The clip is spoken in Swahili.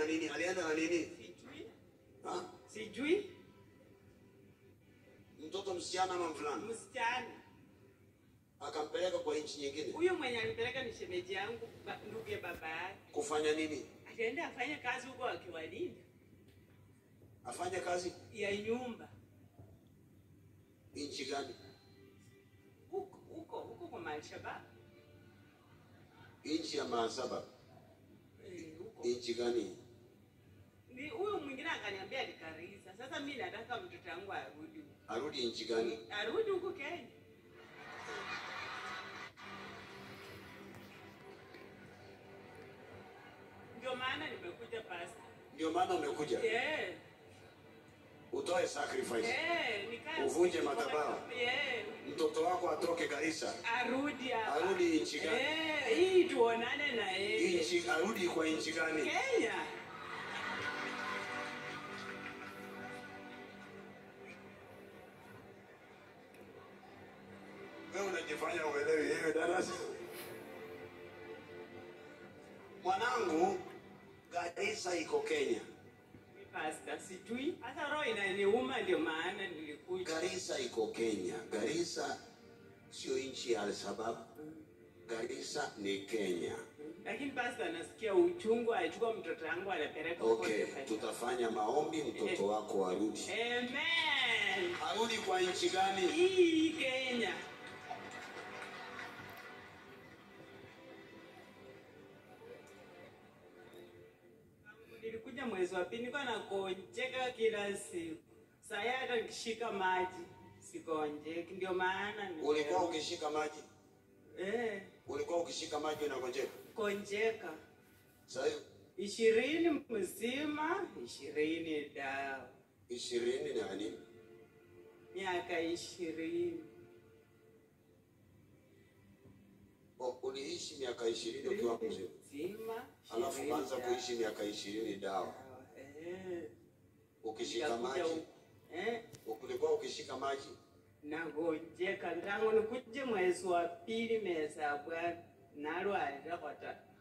nini? Alienda na nini? Sijui. Ha? Sijui. Mtoto msichana ama mvulana? Msichana. Akampeleka kwa nchi nyingine Huyo mwenye alipeleka ni shemeji yangu, ba- ndugu ya baba yake. kufanya nini? Ataenda afanye kazi huko akiwalinda Afanye kazi ya nyumba nchi gani? huko huko huko kwa Malshabab. Nchi ya Maasaba. Eh, huko. Nchi gani? Ni huyo mwingine akaniambia alikarisa. Sasa mimi nataka mtoto wangu arudi. huko. Arudi nchi gani? Arudi huko Kenya. Ndio maana nimekuja pasta. Ndio maana umekuja Eh. utoe sacrifice, Eh, nikae Uvunje madhabahu. Eh. mtoto wako atoke Garissa, Arudi hapa. Arudi nchi gani? Eh, hii tuonane na yeye. nchi arudi kwa nchi gani? Kenya. Wewe unajifanya uelewi hiyo darasa. Mwanangu, Garissa iko Kenya. Mi pasta sijui. Hata roho inaniuma ndio maana nilikuja. Garissa iko Kenya. Garissa sio nchi ya Al-Shabaab. Garissa ni Kenya. Lakini pasta nasikia uchungu achukua mtoto wangu anapeleka huko Okay, Kenya. tutafanya maombi mtoto wako arudi. Amen. Arudi kwa nchi gani? Hii Kenya. Nilikuja mwezi wa pili, nilikuwa nakonjeka kila siku. Saa hii hata nikishika maji sikonjeki, ndio maana ni- Ulikuwa ukishika maji, eh, ulikuwa ukishika maji unagonjeka. konjeka Sasa ishirini mzima, ishirini dawa, ishirini na nini? miaka ishirini O, Uliishi miaka ishirini ukiwa mzima, mzima, alafu ishirini ukaanza dawa. kuishi miaka ishirini dawa, Eh, ukishika nikakuja maji. huku. Eh, Ulikuwa ukishika maji nagonjeka ntangu nikuje mwezi wa pili mesa bwana nalwalira kwata